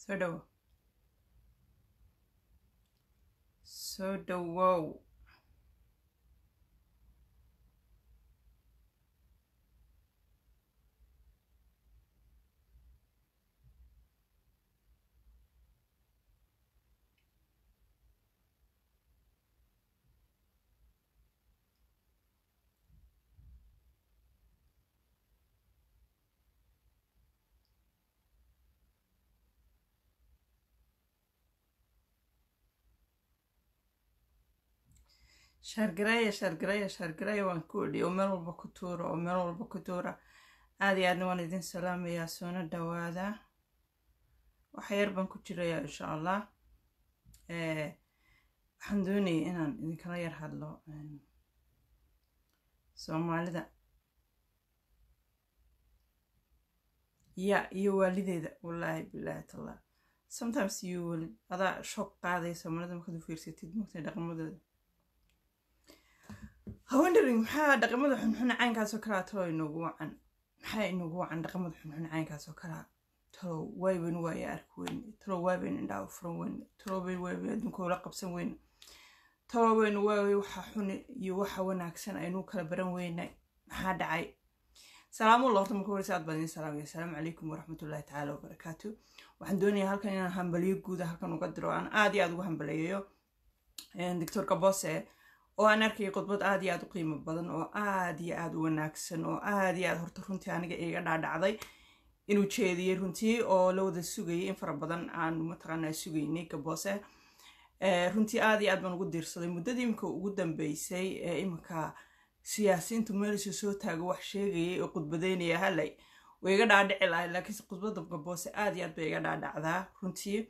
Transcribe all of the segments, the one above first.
soo dhowo soo dhowow shaargareeya shaargareeya shaargareeya waan ku odhiya oo meel walba ku tuura oo meel walba ku tuura aad iyo aadna waan idin salaamayaa soona dhawaada waxa yar baan ku jirayaa insha allah waxaan doonayay inaan idinkala yar hadlo soomaalida ya iyo waalideeda wallaahi bilaahi tallah sometimes you will adaa shoog qaadaya soomaalida markaad u fiirsatid mugtay dhaqamadooda hawendering maxaa dhaqamada xunxun caynkaasoo kalaa talo inoogu wacan maxaa inoogu wacan dhaqamada xunxun caynkaasoo kalaa talo waaybaynu waaya arki weyne talo waabaynu indhaha furan weyne talo baynu waaybaynu adduunka ula qabsan weyne talo baynu waaway waxa xun iyo waxa wanaagsan aynu kala baran weynay maxaa dhacay salaamulla horta marka horeysa aad baan idin salaamaya asalaamu calaykum waraxmatullaahi tacaala wabarakaatu waxaan doonayaa halkan inaan hambaliyo guuda halkan uga diro aan aad iyo aad ugu hambaliyayo doctor kabose oo aan arkayay khudbad aad iyo aad u qiimo badan oo aad iyo aad u wanaagsan oo aad iyo aad horta runtii aniga iga dhaadhacday inuu jeediyey runtii oo la wada sugayay in fara badan aan mataqaanaa sugaynay gaboose runtii aad iyo aad baan ugu diirsaday muddadii imika ugu dambeysay ee iminka siyaasiyiintu meelisha soo taago wax sheegayay oo khudbadeynaya halay way iga dhaadhici lahay laakiinse khudbadda gaboose aad iyo aad bay iga dhaadhacdaa runtii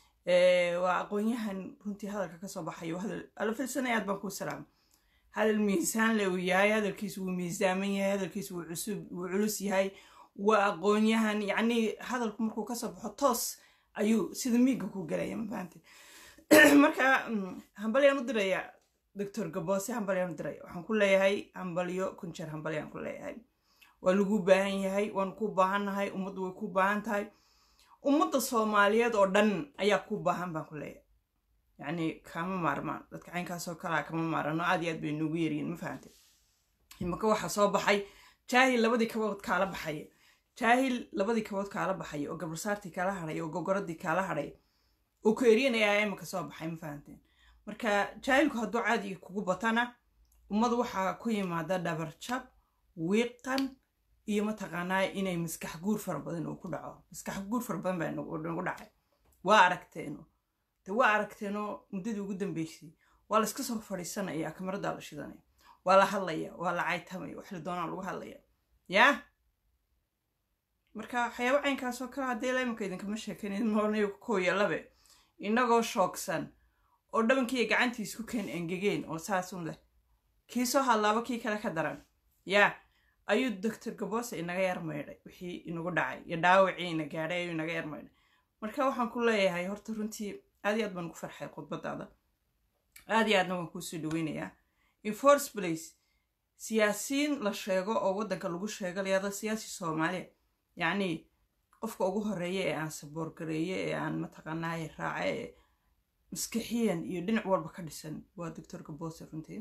waa aqoon-yahan runtii hadalka kasoo baxayo hadal alafilsanay aad baan kuu salaama hadal miisaan le uu yahay hadalkiisu wuu miisaaman yahay hadalkiisu wuu cusub wuu culus yahay waa aqoon-yahan yacnii hadalku markuu kasoo baxo toos ayuu sida miiga ku galaya mafahante marka hambalyaan u diraya doctor gaboose hambalyaan u diraya waxaan ku leeyahay hambalyo kunjeer hambalyaan ku leeyahay waa lagu baahan yahay waan ku baahannahay ummaddu way ku baahan tahay ummadda soomaaliyeed oo dhan ayaa ku baahan baan ku leeyahay yacni kama maarmaan dadka caynkaasoo kalaa kama maarano aad iyo aad bay noogu yaryihin ma fahante imaka waxaa soo baxay jaahil labadii kabood kaala baxaya jaahil labadii kabood kaala baxaya oo gabarsaartii kaala hadhay oo gogoradii kaala hadhay oo ku eryanaya imaka soo baxay ma fahanteen marka jaahilku hadduu caadi kugu batana ummadu waxaa ku yimaada dhabarjab wiiqan iyo mataqaanaa inay maskax guur fara badan uu ku dhaco maskax guur fara badan baa nagu dhacay waa aragteeno de waa aragteeno muddadii ugu dambeysay waa la iska soo fadhiisanaya kamaradaa la shidanaya waa la hadlaya waa la caytamaya wax la doonaa lagu hadlaya yaa marka waxyaaba caynkaasoo kale haddii la imanka idinkama sheekayn moornayo kooya labe inagoo shoogsan oo dhabankiiya gacantii isku keen engegeen oo saasun leh kii soo hadlaaba kii kale ka daran yaa ayuu doctor gaboose inaga yar maydhay wixii inagu dhacay iyo dhaawacii ina gaadhay ayuu inaga yar maydhay marka waxaan ku leeyahay horta runtii aad iyo aad baan ugu farxay khudbadaada aad iyo aadna waan kuusoo dhaweynayaa in force place siyaasiyiin la sheego oo waddanka lagu sheego layada siyaasi soomaaliya yacnii qofka ugu horeeya ee aan saboorgareeye ee aan mataqaanaaye raace ee maskixiyan iyo dhinac walba ka dhisan waa doctor gaboose runtii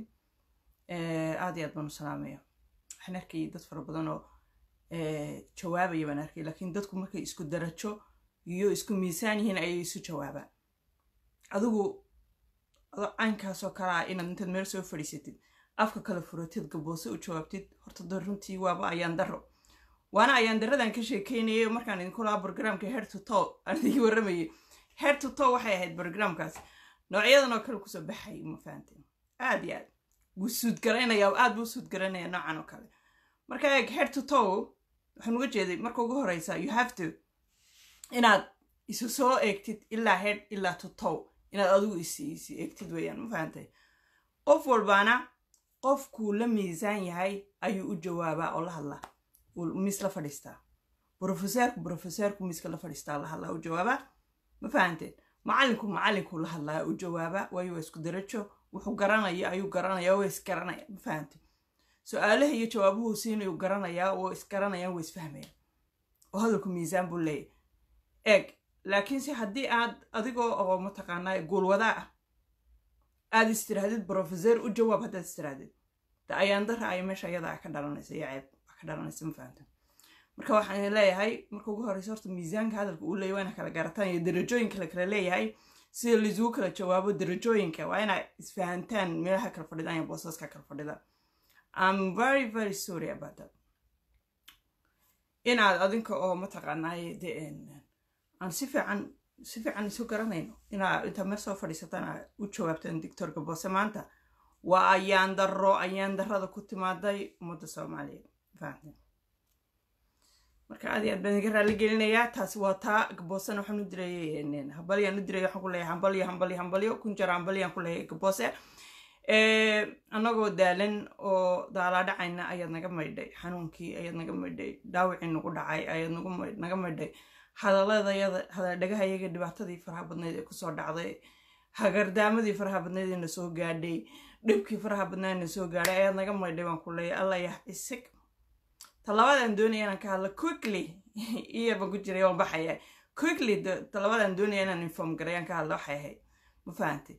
aad iyo aad baan u salaamaya waxaan arkayay dad fara badan oo jawaabaya baan arkay laakiin dadku markay isku darajo iyo isku miisaan yihiin ayay isu jawaabaan adigu caynkaasoo kalea inaad intaad meel soo fadhiisatid afka kala furatid gaboose u jawaabtid horta da runtii waaba ayaan daro waana ayaan daradan ka sheekeynayay markaan idinku lahaa brogramka head to toe aan idinki warramayay head to toe waxay ahayd brogramkaas noocyadan oo kale kusoo baxay ma fahanteen aad iyo aad wuu suudgaraynaya aad buu suudgaraynaya noocan oo kale marka eeg head to toe waxaan uga jeeday marka ugu horeysa you have to inaad isu soo eegtid ilaa head ilaa to toe inaad adigu isi isi eegtid weeyaan ma fahantay qof walbaana qofkuu la miisaan yahay ayuu u jawaabaa oo la hadlaa miis la fadhiistaa brofeseerku brofeseerku miiska la fadhiistaa la hadlaa u jawaabaa ma fahanteen macallinku macallinku la hadlaa u jawaabaa waayo waa isku darajo wuxuu garanaya ayuu garanaya waa isgaranaya ma fahanteen su-aalaha iyo jawaabuhu siinayuu garanayaa oo isgaranayaan waa isfahmayaan oo hadalku miisaan buu leeyahy eeg laakiinse haddii aad adigoo oo mataqaanaa guulwadaa ah aad istirahdid brofeser u jawaab haddaad istirahdid de ayaan dara ay meesha iyada ka dhalanaysa iyo ceeb ka dhalanaysa ma fahamta marka waxaan leeyahay marka ugu horeysa horta miisaanka hadalka uu leeyahy waa ina kala garataan iyo darajooyinka la kala leeyahay sida laisugu kala jawaabo darajooyinka waa inaa isfahantaan meelaha kala fadhidaan iyo boosaska kala fadhidaan I'm very very sorry about that inaad adinka oo mataqaanaaye de aan si fiican si fiican isu garanayno inaa intaa meel soo fadhiisataan aa u jawaabtaan doctorka boose maanta waa ayaan darro ayaan darrada ku timaaday ummadda soomaaliyeed fahamteen marka aad iyo aad baan iga raali gelinayaa taasi waa taa gaboosena waxaan u diray hambalyaan u diray waxaan ku leeyahay hambalyo hambalyo hambalyo kun jara hambalyaan ku leeyahay gaboose annagoo daalan oo daalaadhacayna ayaad naga maydhay xanuunkii ayaad naga maydhay dhaawicii nagu dhacay ayaad naga maydhay hadaladayada hadaldhagahayaga dhibaatadii faraha badnayd ee kusoo dhacday hagardaamadii faraha badnayd ee na soo gaadhay dhibkii faraha badnayd na soo gaadhay ayaad naga maydhay baan ku leeyahay alla yah isig talabaadaan doonaya inaan ka hadlo quickly iyo baan ku jiray waan baxaya quickly talabaadaan doonaya inaan inform garayaan ka hadlo waxay ahayd ma fahantay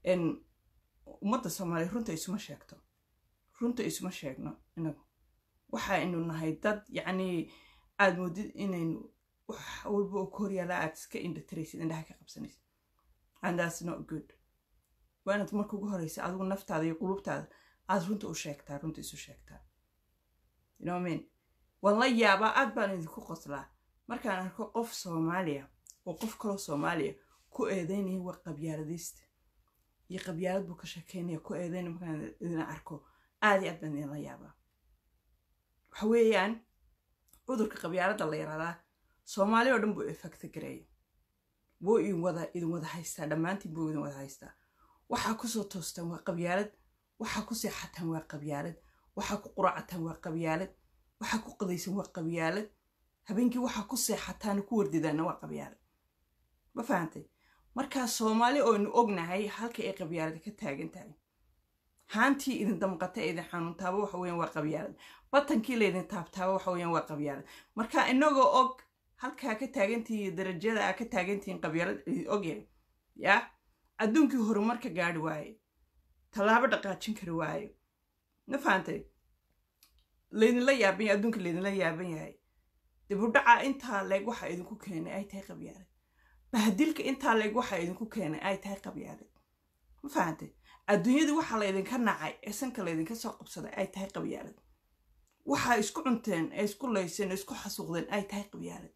ummadda soomaaliya runta isuma sheegto runta isuma sheegno inagu waxaynu nahay dad yacnii aad moodid inaynu wax walba oo ka horyaala aad iska indhatiraysid indhaha ka qabsanaysid and that's not good waa inaad marka ugu horeysa adigu naftaada iyo qulubtaada aad runta u sheegtaa runta isu sheegtaa you know what I mean waan la yaabaa aad baan idinku qoslaa markaan arko qof soomaaliya oo qof kaloo soomaaliya ku eedeynaya waa qabyaaladaysta iyo qabyaalad buu ka sheekeynaya ku eedeynaya markaan idina arko aad iyo aad baan idinla yaabaa waxa weeyaan cudurka qabyaaladda la yaradaa soomaali oo dhan buu effecta gareeya wuu idin wada idin wada haystaa dhammaantiin buu idin wada haystaa waxaa kusoo toostaan waa qabyaalad waxaa ku seexataan waa qabyaalad waxaa ku quracataan waa qabyaalad waxaa ku qadaysan waa qabyaalad habeenkii waxaa ku seexataan ku wardidaanna waa qabyaalad ma fahantay markaa soomaali oynu ognahay halka ay qabyaalad ka taagan tahay haantii idin damqata ee idin xanuuntaaba waxa weyan waa qabyaalad batankii laydin taabtaaba waxa weyan waa qabyaalad marka inagoo og halkaa ka taagantihiin darajada aa ka taagantihiin qabyaalad idin ogyahay yaa adduunkii horumarka gaari waaye tallaabo dhaqaajin kari waayo ma fahantay laydinla yaaban yahay adduunka laydinla yaaban yahay dibudhaca intaa leeg waxa idinku keenay ay tahay qabyaalad bahadilka intaa leeg waxa idinku keenay ay tahay qabyaalad ma fahantay adduunyadii waxaa laydinka nacay ee sanka laydinka soo qabsaday ay tahay qabyaalad waxaa isku cunteen ee isku layseen ee isku xasuuqdeen ay tahay qabyaalad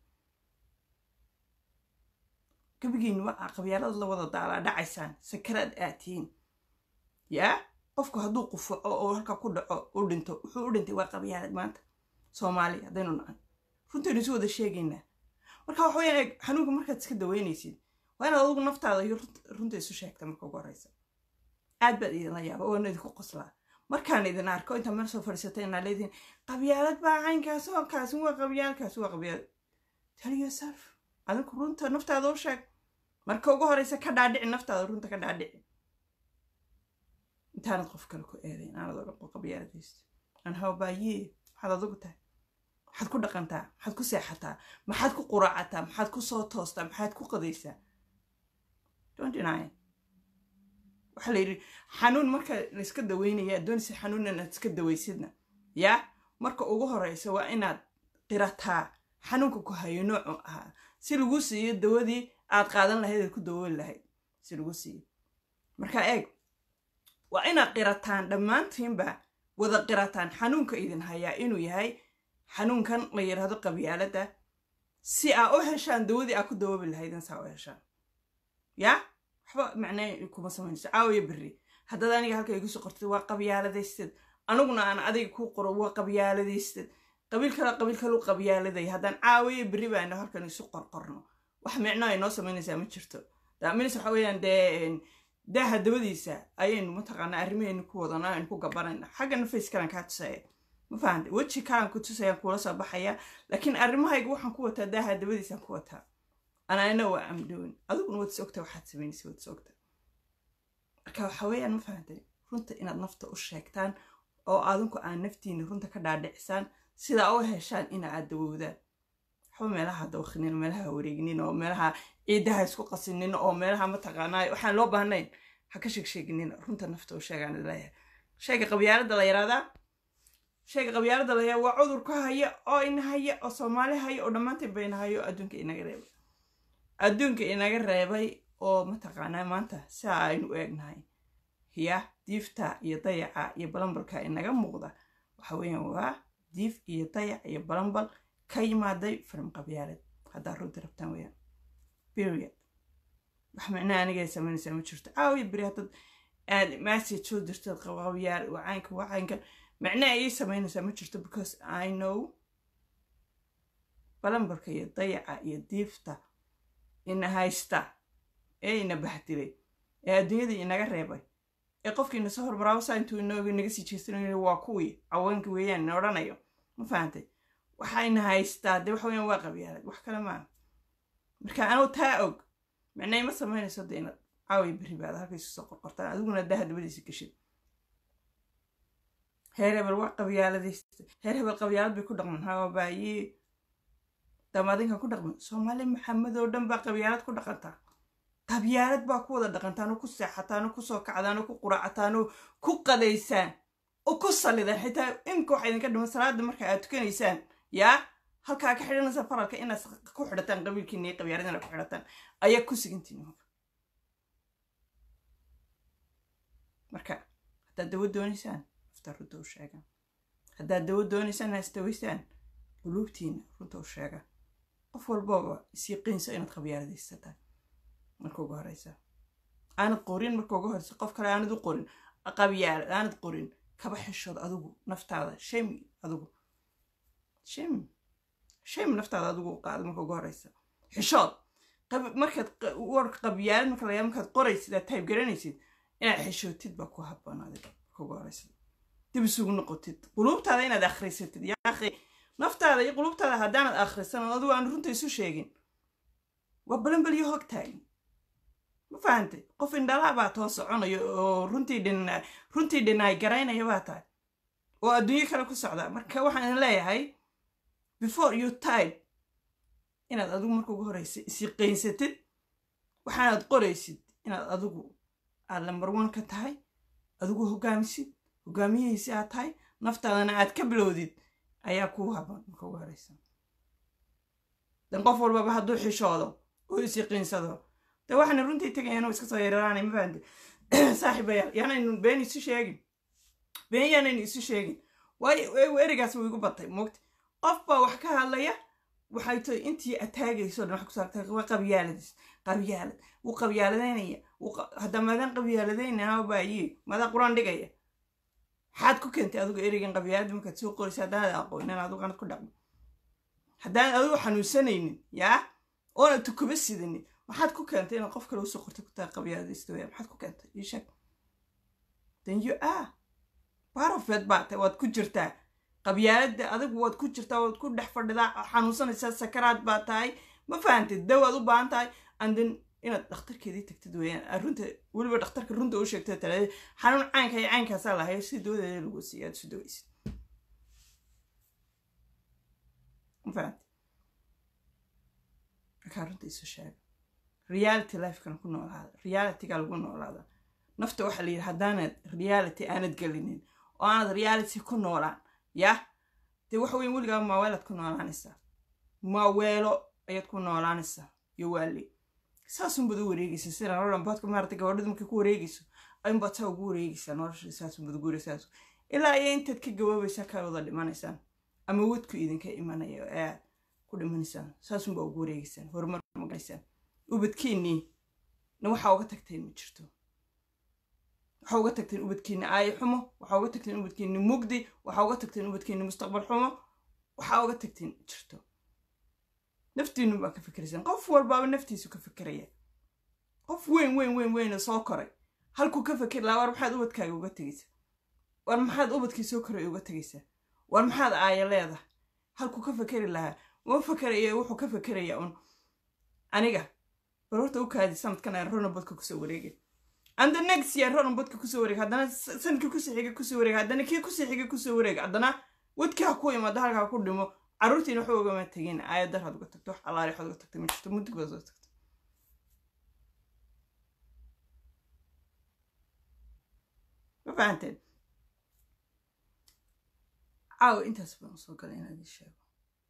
gabigiin waa qabyaalad la wada daalaa dhacaysaan sakaraad aatiin yaa qofku hadduu qufaco oo halkaa ku dhaco u dhinto wuxuu u dhintay waa qabyaalad maanta soomaali haddaynu nacan runtaynu isu wada sheegaynaa marka waxa weyaan xanuunka markaad iska daweynaysid waa inaad adugu naftaada iyo runta isu sheegta marka ugu horeysa aad baad idinla yaaba waana idinku qoslaa markaan idin arko intaa meel soo fadhiisata inaa leedihin qabyaalad baa caynkaas oo kaasi waa qabyaalkaasi waa qabyaalad tell yourself adinku runta naftaada u sheeg marka ugu horeysa ka dhaadhici naftaada runta ka dhaadhici intaanad qof kale ku eedayn aanad oga qabyaaladaysto an hawbaayee maxaad adugu tahay maxaad ku dhaqantaa maxaad ku seexataa maxaad ku quraacataa maxaad ku soo toostaa maxaad ku qadaysaa don't deny waxaa la yidhi xanuun marka layska daweynaya doonaysa xanuun inaad iska dawaysidna yaa marka ugu horeysa waa inaad qirataa xanuunka ku hayo noocu ahaa si lagu siiyo dawadii aad qaadan lahayd aad ku dawooli lahayd si lagu siiyo marka eeg waa inaad qirataan dhammaantiinba wada qirataan xanuunka idin hayaa inuu yahay xanuunkan la yidhaahdo qabyaaladda si aa u heshaan dawadii aa ku dawoobi lahaydin saa u heshaan yaa waxba macnaa kuma samaynayso caawiya berri haddaad aniga halka igu soo qortid waa qabyaaladaystad aniguna aan adiga ku qoro waa qabyaaladaystad qabiil kale qabiil kalu qabyaaladay haddaan caawiya berri baana halkan isu qorqorno wax micno ay noo samaynaysaa ma jirto daaminis waxa weeyaan dee daaha dabadiisa ayaynu mataqaanaa arrimaheenu ku wadana aynu ku gabanayna xaggana face kalan kaa tusaya ma fahanta weji kalan ku tusayaan kuula soo baxaya laakiin arrimahayga waxaan ku wataa daaha dabadiisaan ku wataa anana waa amdoon adiguna waad is ogta waxaad samaynaysa waad is ogta marka waxa weeyaan ma fahantay runta inaad nafta u sheegtaan oo adinku aan naftiina runta ka dhaadhicisaan sidaa u heshaan ina aad dawoodaan waxba meelaha dawakinin meelaha wareeginin oo meelaha ciidaha isku qasinin oo meelaha mataqaanaa waxaan loo baahnayn ha ka sheegsheeginin runta nafta oo sheegaan leeyahay shayga qabyaalada la yaraadaa shayga qabyaalada la yaraa waa cudur ka haya oo ina haya oo soomaali haya oo dhammaantiin bayna hayo adduunka inaga reebay adduunka inaga reebay oo mataqaanaa maanta saa aynu u eegnahay hiya diifta iyo dayaca iyo balambalka inaga muuqda waxa weeyaan waa diif iyo dayac iyo balambal ka yimaaday filim qabyaalad haddaa runta rabtaan weeyaan period wax micnaha anigay samaynaysaa ma jirto caawiya beri haddaad aad message soo dirtad qabyaal wacaynka wacaynka micnaha ayay samaynaysaa ma jirto because i know balambalka iyo dayaca iyo diifta ina haysta ee ina bahdilay ee adduunyada inaga reebay ee qofkiina soo hormaraabo saa intuu inooga naga sii jeestanayo waa kuwii caweenka weeyaan ina odhanayo ma fahantay waxayna haystaa dee waxa weeyaan waa qabyaalad wax kale maaha marka anuu taa og micnay ma samaynayso dee inaad caawiya berri baad halka isu soo qorqortaan adiguna daha dabadiisa gashid heer hebel waa qabyaaladaysta heer hebel qabyaalad bay ku dhaqman hawabaaye damadinka ku dhaqman soomaali maxamed oo dhan baa qabyaalad ku dhaqantaa qabyaalad baa ku wada dhaqantaan oo ku seexataan oo kusoo kacdaan oo ku quraacataan oo ku qadaysaan oo ku sallidaan xitaa imika waxa idinka dhiman salaada marka aad tukanaysaan yaa halkaa ka xidhanaysa faralka inaad ku xidhataan qabiilkiina iyo qabyaalad inaad ku xidhataan ayaa ku sigantiin marka haddaad dawo doonaysaan nafta runta u sheega haddaad dawo doonaysaan ha isdawaysaan quluubtiina runta u sheega qof walbooba isyaqiinsa inaad qabyaaladaysataan marka ugu horeysa aanad qorin marka ugu horeysa qof kale aanad u qorin qabyaalad aanad qorin kaba xishood adigu naftaada shame adigu shame shame naftaada adigu u qaada marka ugu horeysa xishood markaad warka qabyaalad marka layaa markaad qoraysid aad tayb garanaysid inaad xishootid baa ku habboon adiga marka ugu horeysa dib isugu noqotid quluubtaada inaad akhrisatid yaaqi naftaada iyo quluubtaada haddaanad akhrisan oo adigu aan runta isu sheegin waa balanbalyo hog taagan ma fahantay qof indhalaa baa too soconayo oo runtii dhin runtii dhinaay garaynaya baa tahay oo adduunyo kale ku socda marka waxaan idin leeyahay before you time inaad adigu marka ugu horeysa isiqaysatid waxaanaad qoraysid inaad adigu aad lambar one ka tahay adigu hogaamisid hogaamiyihiisi aad tahay naftaadana aad ka bilowdid ayaa kuu haboon marka ugu horeysa dan qof walbaba hadduu xishoodo oo isiqiinsado de waxaana runtii tegayaan oo iska soo yararaanay ma fahamte saaxiibayaal yaanaynu been isu sheegin been yaanaynu isu sheegin waayo erigaas wuu igu batay moogta qof baa wax ka hadlaya waxay tahay intii ataagayso dhan wax ku saartay waa qabyaaladis qabyaalad wuu qabyaaladaynaya hadda maadaan qabyaaladaynaa baaye maadaa qur-aan dhigaya maxaad ku keentay adigu erigan qabyaalada markaad soo qoraysa haddaanad aqoonin adigu anad ku dhaqmo haddaan adigu xanuunsanaynin yaa oonad tukuba sidanin maxaad ku keentay inaad qof kale usoo qortay ku tahay qabyaaladaysta weya maxaad ku keentay ii sheeg then you are barofeed baa tahay waad ku jirtaa qabyaaladda adigu waad ku jirtaa waad ku dhex fadhidaa xanuunsanaysaa sakaraad baa tahay ma fahantid dawaad u baahan tahay andin inaad dhakhtarkeedii tagtid weeyaan runta weliba dhakhtarka runta u sheegtay talaada xanuun caynka iyo caynkaasaa lahayo si dawadeeda lagu siiya aad isu dawaysid ma fahantid markaa runta isu sheega reality lifekana ku noolaada realityga lagu noolaada nafta waxaa la yidhi haddaanad reality aanad gelinin oo aanad reality ku noolaan yah dee waxa weyn weligaa maaweelaad ku noolaanaysaa maaweelo ayaad ku noolaanaysaa iyo waali saasunbaad u wareegaysa sida nolodhambaadka maarata gabadhadu markay ku wareegayso ayunbaad saa ugu wareegaysaa nolosha saasunbaad ugu wareegsaas ilaa iyo intaad ka gaboobaysaa kaa wada dhimanaysaan ama wadku idinka imanaya ee aad ku dhimanaysaan saasunbaa ugu wareegaysaan horumar magalaysaan ubadkiinnii na waxaa uga tagteen ma jirto waxaa uga tagteen ubadkiinni aayo xumo waxaa uga tagteen ubadkiinni mugdi waxaa uga tagteen ubadkiinni mustaqbal xumo waxaa uga tagteen ma jirto naftiinu baa ka fikiraysaan qof walbaaba naftiisu ka fikiraya qof weyn weyn weyn weyna soo koray halkuu ka fikir lahaa war maxaad ubadkaaga uga tegaysaa war maxaad ubadkii soo koray uga tegaysaa war maxaad aaya leedahay halkuu ka fikeri lahaa uma fikerayo wuxuu ka fikerayaa un aniga bal horta u kaadi sanadkan aan ronabodka kusoo wareegay and the next year ronabodka kusoo wareeg haddana sanadkii kusii xiga kusoo wareeg haddana kii kusii xiga kusoo wareeg haddana wadkii ha ku imaado halka ha ku dhimo carruurtiina waxba ugama tegin aayad daraad uga tagto wax allaali waxaad uga tagtay ma jirto muddig baad uga tagtay ma fahanteen caawa intaas baan usoo galay inaan idin sheego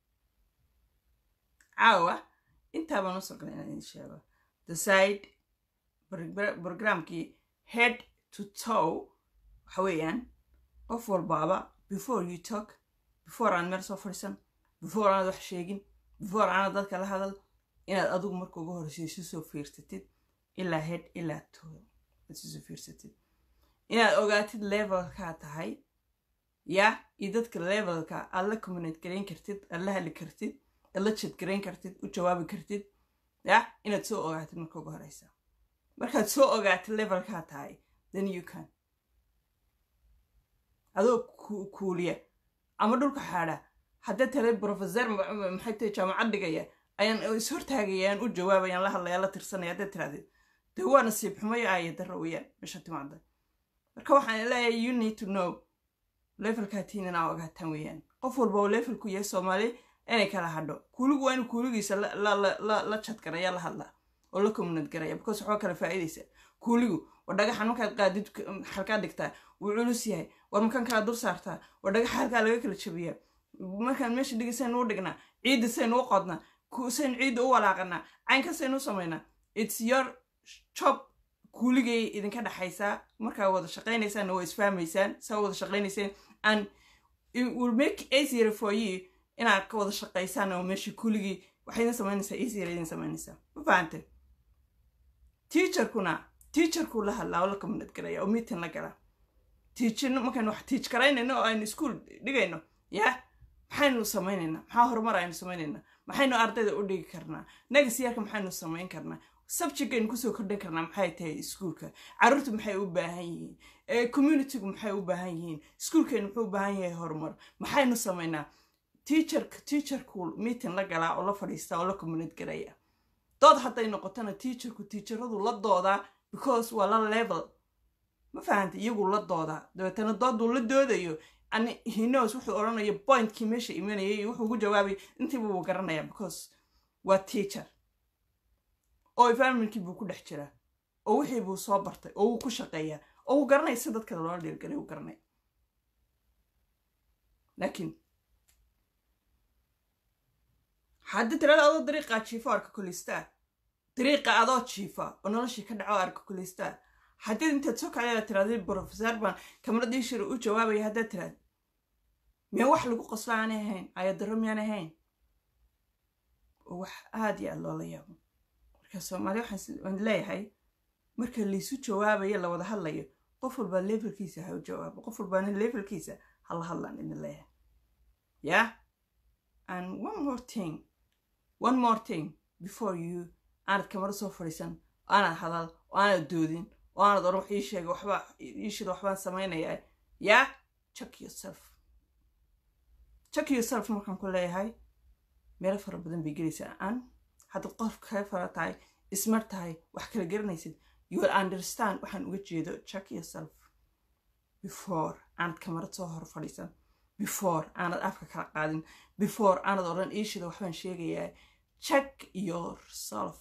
caawa intaa baan usoo galay inaan idin sheego the side programkii head to toe waxa weeyaan qof walbaaba before you talk before aan meel soo fadhiisan before aanad wax sheegin before aanad dadka la hadal inaad adigu marka ugu horreysa isu soo fiirsatid ilaa head ilaa toe isu soo fiirsatid inaad ogaatid levelkaa tahay ya iyo dadka levelka aad la communate garayn kartid aad la hadli kartid aad la jad garayn kartid u jawaabi kartid ya inaad soo ogaatid marka ugu horeysa markaad soo ogaatid levelkaa tahay then you can adoo kuuliya ama dhulka xaadha haddee tale professor maxay tahay jaamacad dhigaya ayaan ishortaagayaan u jawaabayaan la hadlaya la tirsanaya haddaad tirahdid dee waa nasiib xumayo aaya darra weeyaan meesha timaada marka waxaan leeyahay you need to know levelkaa tiin inaa ogaataan weeyaan qof walba oo levelku yahay soomaali inay kala hadho kuuligu waa inuu kuuligiisa la jadgaraya la hadlaa oo la communad garaya because waxba kala faa'iidaysa kuuligu war dhagaxan markaad qaadid xalkaa dhigtaa wuu culus yahay war makan kala dur saartaa war dhagaxa halkaa laga kala jabiyaa markaan meesha dhigi saynu u dhignaa ciidda saynu u qodnaa saynu ciidda u walaaqanaa caynka saynu u samaynaa its your job kuuligay idinka dhexaysaa markaa wada shaqaynaysaan waa isfahmaysaan saa wada shaqaynaysaan and it will make easier for you inaad ka wada shaqaysaan oo meeshii kuuligii waxay idin samaynaysaa easier idin samaynaysaa ma fahante teacherkuna teacherku la hadlaa oo la communate garaya oo meeting la galaa tiijino markaynu wax tiij garaynayno oo aynu iskuol dhigayno ya maxaynu samaynaynaa maxaa horumar aynu samaynaynaa maxaynu ardayda u dhigi karnaa negasiyarka maxaynu samayn karnaa subjectaynu kusoo kordhin karnaa maxay tahay iskuolka carruurtu maxay u baahan yihiin communitygu maxay u baahan yihiin iskuolkaynu muxuu u baahan yahay horumar maxaynu samaynaa teacherka teacherku meeting la galaa oo la fadhiistaa oo la communate garaya dood hadday noqotona teacherku teacheradu la doodaa because waa la level ma fahanta iyagu la doodaa dabeetana dooduu la doodayo ani hinos wuxuu odhanayo pointkii meesha imanayay iyo wuxuu ugu jawaabay intiiba wuu garanaya because waa teacher oo environmentkii buu ku dhex jiraa oo wixii buu soo bartay oo wuu ku shaqeeyaa oo wuu garanaya si dadka loola dhiirgalay wuu garanaya laakiin haddii tirada adoo dariiqaa jiifa arka kulistaa dariiqa adoo jiifa oo noloshii ka dhaco arka kulistaa haddii intaad soo kacdaya tirahdii brofesor baan kamaradii shir u jawaabaya haddaad tiraad miyaa wax lagu qoslo aanay ahayn ayadaro miyaan ahayn oo wax aada iyo aad loola yaabo marka soomaaliya waxaan leeyahay marka laysu jawaabayo la wada hadlayo qof walbaa levelkiisa ha u jawaabo qof walbaana levelkiisa hala hadlaan idin leeyahay yeah and one more thing one more thing before you aanad kamaro soo fadhiisan oo aanad hadal oo aanad doodin oo aanad oran wax ii sheegay waxba iishida waxbaan samaynayaa yeah check yourself check yourself markaan ku leeyahay meelo fara badan bay gelaysaa aan haddaad qof kaga fara tahay ismar tahay wax kala garanaysid you will understand waxaan uga jeedo check yourself before aanad kamarad soo hor fadhiisan before aanad afka kala qaadin before aanad odhan iishida waxbaan sheegayaa check yourself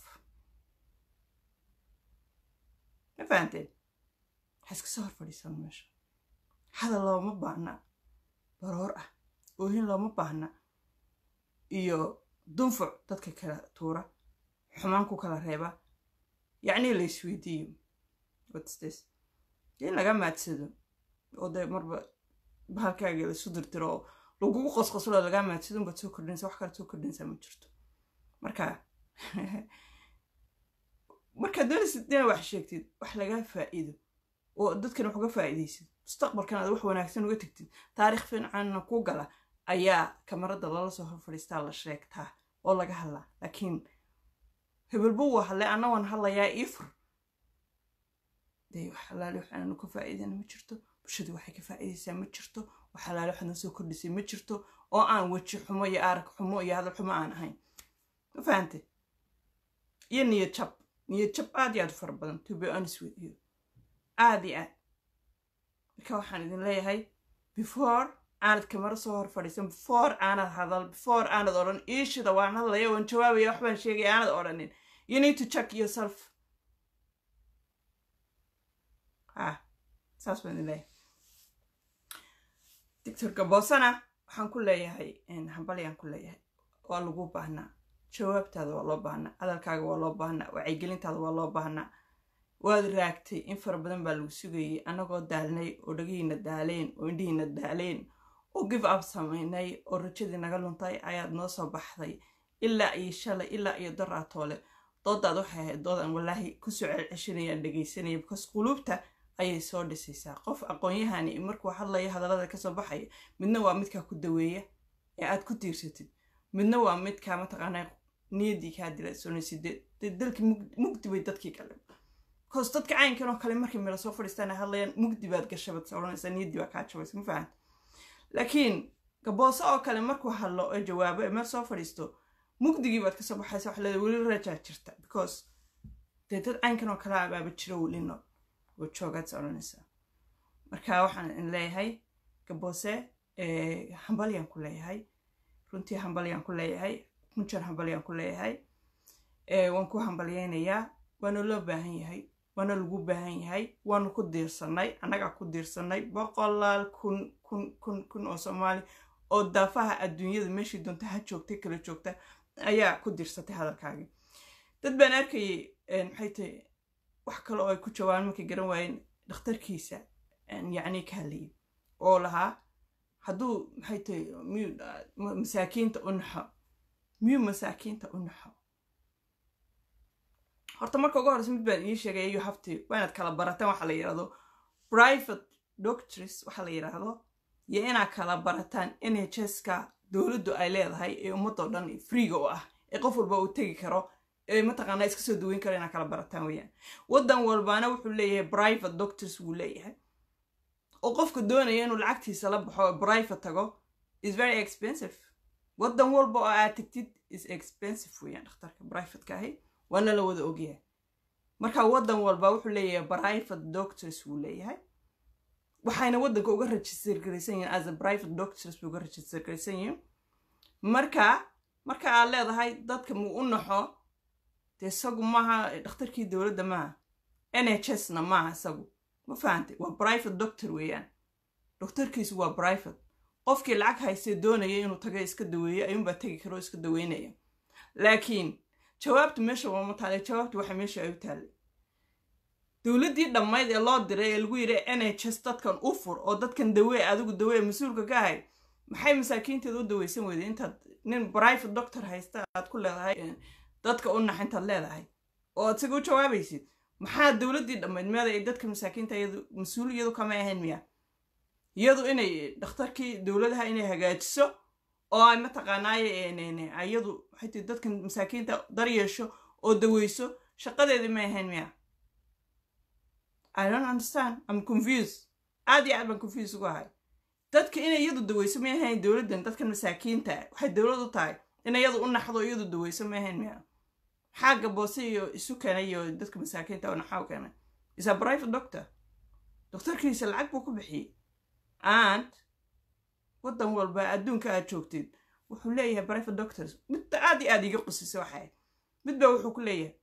ma fahanteen waxaa iska soo hor fadhiisan meesha hadal looma baahna baroor ah oohin looma baahna iyo dunfuc dadka kala tuura xumaan ku kala reeba yacnii la isweydiiyo whatsthis in laga maadsado oo dee marba bahalkaaga laisu dirtiro oo lagugu qosqoslo lagaa maadsado unbaad soo kordhinaysa wax kale soo kordhinaysaa ma jirto marka markaad doonaysid inaad wax sheegtid wax lagaa faa'iido oo dadkan wax uga faa'iidaysid mustaqbalkan aad wax wanaagsan uga tegtid taariikh fiicanna ku gala ayaa kamarada lala soo hor fadhiistaa la sheegtaa oo laga hadlaa laakiin hebelbo waa hadlay anna waan hadlayaa ii fur dee wax alaali wax aanu ka faa'iidana ma jirto bulshadu waxay ka faa'iidaysaa ma jirto wax alaali wax noo soo kordhisay ma jirto oo aan weji xumo iyo arag xumo iyo hadal xumo aan ahayn ma fahante iyo niyad jab niyad jab aad iyo aad u fara badan to be honest with you aad iyo aad marka waxaan idin leeyahay before aanad kamaro soo hor fadhiisan before aanad hadal before aanad odhan iishida waan hadlaya waan jawaabaya waxbaan sheegaya aanad odhanin you need to check yourself ha saas baan idin leeyahay doctor gaboosana waxaan ku leeyahay hambalyaan ku leeyahay waa lagu baahnaa jawaabtaada waa loo baahnaa hadalkaaga waa loo baahnaa wacyigelintaada waa loo baahnaa waad raagtay in fara badan baa lagu sugayay annagoo daalnay oo dhagihiina daaleen oo indhihiina daaleen oo give up samaynay oo rajadii naga luntay ayaad noo soo baxday ilaa iyo shalay ilaa iyo daraatoole doodaad waxay ahayd doodan walaahi kusoo celceshanayaan dhegaysanaya because quluubta ayay soo dhisaysaa qof aqoon-yahani markuu hadlaya hadallada kasoo baxaya midna waa midkaa ku daweeya ee aad ku tiirsatid midna waa midkaa mataqaanaa niyaddii kaa dilasoonaysid dee dalkii mugdi bay dadkii kale bcause dadka caynkan oo kale markay meel soo fadhiistaan ay hadlayaan mugdi baad gashabad odhanaysaa niyaddii baa kaa jabaysa ma fahanta laakiin gabooso oo kale markuu hadlo oo jawaabo ee meel soo fadhiisto mugdigii baad kasoo baxaysa wax leeda weli rajaa jirta because dee dad caynkan oo kale abaaba jiro welino oo joogaad odhanaysaa marka waxaan in leeyahay gaboose hambalyaan ku leeyahay runtii hambalyaan ku leeyahay kunjar hambalyaan ku leeyahay waan ku hambalyaynayaa waana loo baahan yahay waana lagu baahan yahay waanu ku diirsanay annagaa ku diirsanay boqolaal kun kun kun kun oo soomaali oo daafaha adduunyada meeshii doonta ha joogtay kala joogta ayaa ku diirsatay hadalkaagii dad baan arkayay maxay tahay wax kale oo ay ku jawaabaan markay garan waayeen dhakhtarkiisa yacni ka hadlayay oo lahaa hadduu maxay tahay miyuu masaakiinta u naxo miyuu masaakiinta u naxo horta marka ugu horeysa mid baan ii sheegaya you have to waa inaad kala barataan waxa la yidhahdo private doctors waxa la yidhaahdo iyo inaad kala barataan n h s ka dowladdu ay leedahay ee ummadoo dhan freega u ah ee qof walba uu tegi karo ee mataqaanaa iska soo daweyn karo inaad kala barataan weeyaan waddan walbaana wuxuu leeyahay private doctors wuu leeyahay oo qofka doonaya inuu lacagtiisa la baxo oo private tago is very expensive waddan walba oo aad tagtid is expensive weeyaan dhakhtarka privateka ahi waana la wada ogyahay marka waddan walba wuxuu leeyahay private doctors wuu leeyahay waxayna waddanka uga register garaysan yihiin as a private doctors bay uga register garaysan yihiin marka marka aad leedahay dadka muu u naxo dee isagu maaha dhakhtarkii dowladda maaha n h s na maaha isagu ma fahantay waa private doctor weeyaan doctorkiisu waa private qofkii lacag haystee doonaya inuu taga iska daweeyo ayuunbaa tegi karo iska daweynaya laakiin jawaabtu meesha waama taale jawaabtu waxa meesha ay u taallay dowladdii dhammayd ee loo diray ee lagu yidhi n h s dadkan u fur oo dadkan dawee adigu dawee mas-uulka ka ahay maxay masaakiinteeda u daweysan weyday intaad nin private doctor haysta aad ku leedahay dadka u nax intaad leedahay oo aad isaga u jawaabaysid maxaa dowladdii dhammayd meeda ay dadka masaakiinta iyadu mas-uul iyadu kama ahayn miya iyadu inay dhakhtarkii dowladaha inay hagaajiso oo ay mataqaanaaye iyadu waxay tii dadkan masaakiinta daryeesho oo daweyso shaqadeedii may ahayn miya i don't understand i'm confused aad iyo aad baan confuse ugu ahay dadka inay iyadu daweyso may ahayn dowladdan dadkan masaakiinta waxay dowlad u tahay in iyadu u naxdo iyadu daweyso may ahayn miya maxaa gaboose iyo isu keenay iyo dadka masaakiinta oo naxaa u keenay is a private doctor doktorkiisa lacag buu ku bixiyey and waddan walba adduunka aad joogtid wuxuu leeyahay private doctors midda aad iyo aad iga qusisa waxay mid baa wuxuu ku leeyahay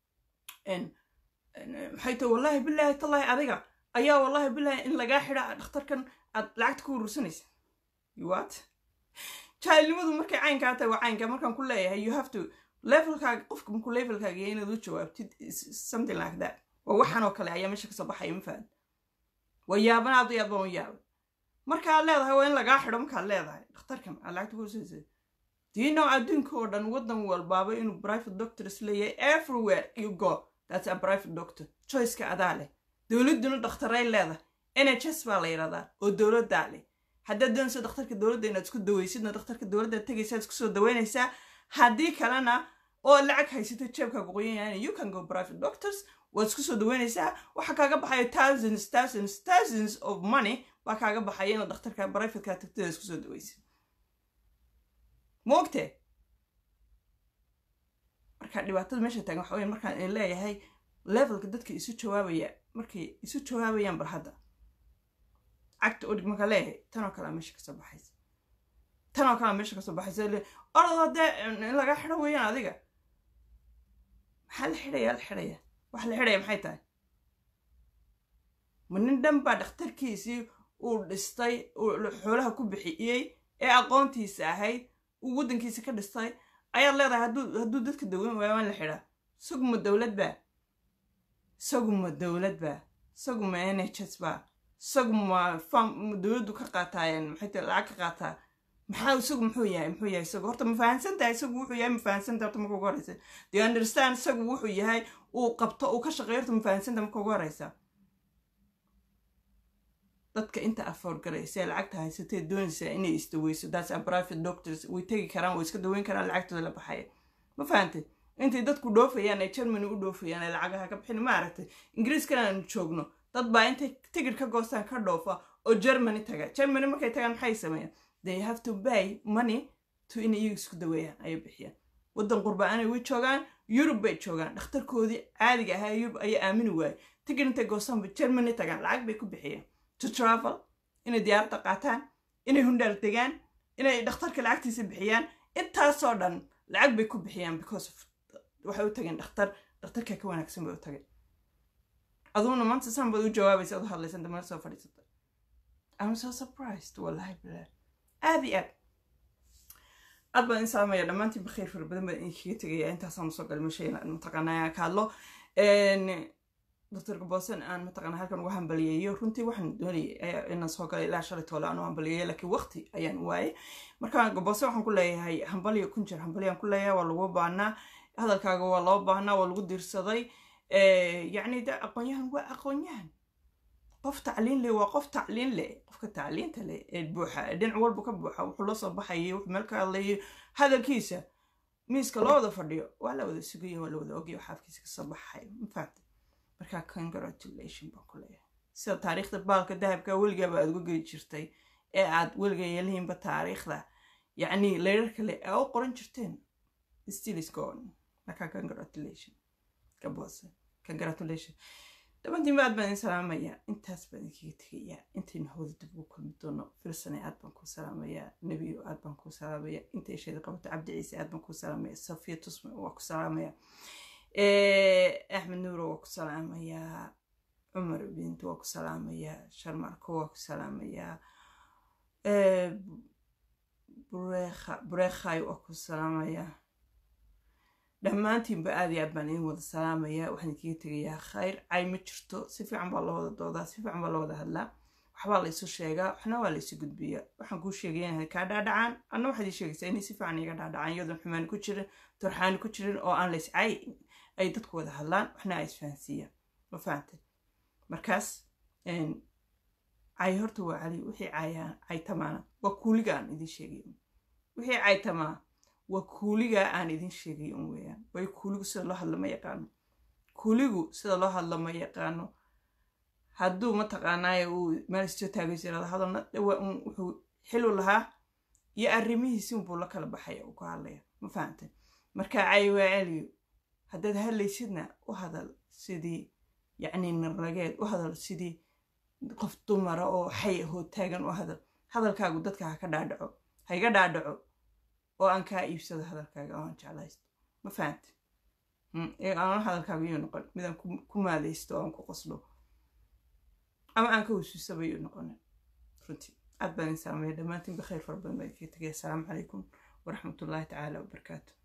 maxay tahay wallaahi bilaahi tallaahi adiga ayaa wallaahi bilaahi in lagaa xidha dhakhtarkan aad lacagta ku urursanaysa what jahilnimadu markay caynkaa tahay waa caynkaa markaan ku leeyahay you have to levelkaaga qofka markuu levelkaaga yahay inaad u jawaabtid something like that waa waxaan oo kale ayaa meesha kasoo baxaya ma fahan waa yaaban aad iyo aad baan u yaabay markaad leedahay waa in lagaa xidho markaad leedahay dhakhtarkan aad lacagta ku urursanaysa diino adduunka oo dhan waddan walbaaba inuu private doctors leeyahay everywhere you go that's a private doctor choiceka adaa leh dowladduna dhakhtaray leedahay n h s baa la yidhahdaa oo dowladdaa leh haddaad doonayso dhakhtarka dowladda inaad isku daweysidna dhakhtarka dowladda tegaysaa isku soo daweynaysaa haddii kalena oo lacag haysato jeebkaaga qoyan yahay you can go private doctors waad isku soo daweynaysaa waxaa kaaga baxaya thousands thousands thousands of money baa kaaga baxaya inaad dhakhtarka privateka tagtada isku soo daweysid moogte marka dhibaatada meesha taagan waxa weya markaan idin leeyahay levelka dadka isu jawaabaya markay isu jawaabayaan bal hadda cagta udhig markaa leeyahay tanoo kalea meesha kasoo baxaysa tanoo kalea meesha kasoo baxaysa le orada dee in laga xidho weeyaan adiga maxaa la xidhaya la xidhaya waxa la xidhaya maxay tahay ma nin dhan baa dhakhtarkiisii uu dhistay uu xoolaha ku bixiyey ee aqoontiisa ahayd uu waddankiisa ka dhistay ayaad leedahay hadduu hadduu dadka daweyn waayo waan la xidhaa isagu ma dowlad baa isagu ma dowlad baa isagu ma n h s baa isagu ma fam dowladdu ka qaataayeen maxay tahay lacag ka qaataa maxaa isagu muxuu yahay muxuu yahay isagu horta ma fahansan tahay isagu wuxuu yahay ma fahansan tahay horta marka ugu horeysa do you understand isagu wuxuu yahay uu qabto uu ka shaqeeyo horta ma fahansan tahay marka ugu horeysa dadka inta afford garaysa ee lacagta haysatee doonaysaa inay isdaweyso that's a private doctors way tegi karaan way iska daweyn karaan lacagtooda la baxaya ma fahantay intay dadku dhoofayaan ay germany u dhoofayaan ay lacagaha ka bixin ma aragtay ingiriiskana aanu joogno dad baa intay tigid ka goostaan ka dhoofa oo germany taga germany markay tagaan maxay sameeyaan they have to pay money to inay iyagu isku daweeyaan ayay bixiyaan waddan qurba-aanay way joogaan yurub bay joogaan dhakhtarkoodii caadiga ahaa yurub ayaa aamini waayey tigid intay goostaanba germany tagaan lacag bay ku bixiyaan to travel inay diyaaradda qaataan inay hundhaal degaan inay dhakhtarka lacagtiisa bixiyaan intaasoo dhan lacag bay ku bixiyaan because of waxay u tageen dhakhtar dhakhtarka ka wanaagsan bay u tageen aduguna maanta san baad u jawaabaysa ad u hadlaysan damana soo fadhiisata I'm so surprised wallahi billah aad iyo aad aad baan in salaamaya dhammaantiin bakhiir fara badan baan idinkaga tegaya intaasaan usoo galay meesha inaan mataqaanaa ka hadlo doctor gabosan aan mataqaana halkan uga hambaliyeeyo runtii waxaan doonayay inaan soo galay ilaa shalay toole aan u hambaliyeeyo laakiin waqti ayaan waayay marka gabosan waxaan ku leeyahay hambaliyo kun jeer hambaliyaan ku leeyahay waa lagu baahnaa hadalkaaga waa loo baahnaa waa lagu diirsaday yacni de aqoonyahan waa aqoonyahan qof tacliin leh waa qof tacliin leh qofka tacliinta leh ee buuxa ee dhinac walba ka buuxa wuxuu la soo baxayay wuxuu meel ka hadlayay hadalkiisa miiska loo wada fadhiyo waa la wada sugaya waa la wada ogaya xaafkiisa kasoo baxayo ma fahamtay markaa congratulation baan ku leeyahay sida taariikhda baalka dahabka weligaaba aad uga geli jirtay ee aad weliga yeelihiinba taariikhda yacni leerar kale aa u qoran jirteen still is gone markaa congratulation gaboose congratulation dhamantiin aad baan idin salaamayaa intaas baan idinkaga tegayaa intaynu hawada dib ugu kulmi doono firsane aad baan kuu salaamayaa nebiyo aad baan kuu salaamayaa inta isheeda qabato cabdi ciise aad baan kuu salaamaya safiya tusme waa ku salaamaya axmed nuuro waa ku salaamayaa cumar bintu waa ku salaamayaa sharmarko waa ku salaamayaa bureekhay waa ku salaamayaa dhammaantiinba aad iyo aad baan idin wada salaamayaa waxaan idinkaga tegayaa khayr cay ma jirto si fiican baa loo wada doodaa si fiican baa loo wada hadlaa waxbaa laysu sheegaa waxna waa laysu gudbiyaa waxaan kuu sheegaya inay kaa dhaadhacaan anna waxaad ii sheegaysaa inay si fiican iga dhaadhacaan iyadoon xumaani ku jirin torxaani ku jirin oo aan lays cay ay dadku wada hadlaan waxna ay isfahansiiyaan ma fahantay markaas cay horta waa cali wixii cayaan caytamaana waa kuuliga aan idin sheegay wixii caytamaa waa kuuligaa aan idin sheegay un weeyaan waayo kuuligu sida loo hadla ma yaqaano kuuligu sida loo hadla ma yaqaano hadduu mataqaanaaye uu meel istoo taagayso irada hadalna dhawaa un wuxuu xilu lahaa iyo arrimihiisi unbuu la kala baxaya uu ku hadlaya ma fahantay marka cay waa celiyo haddaad hadlaysidna u hadal sidii yacni narageed u hadal sidii qof dumara oo xay ahoo taagan u hadal hadalkaagu dadka ha ka dhaadhaco ha iga dhaadhaco oo aan kaa iibsado hadalkaaga oo aan jeclaysto ma fahantay aan hadalkaaga yuu noqon midaan ku maadaysto oo aan ku qoslo ama aan ka wasuusaba yuu noqonin runtii aad baan idin salaamaya dhammaantiin bakayr fara badan baan idinkaga tegaya asalaamu calaykum waraxmatullaahi tacaala wabarakaatu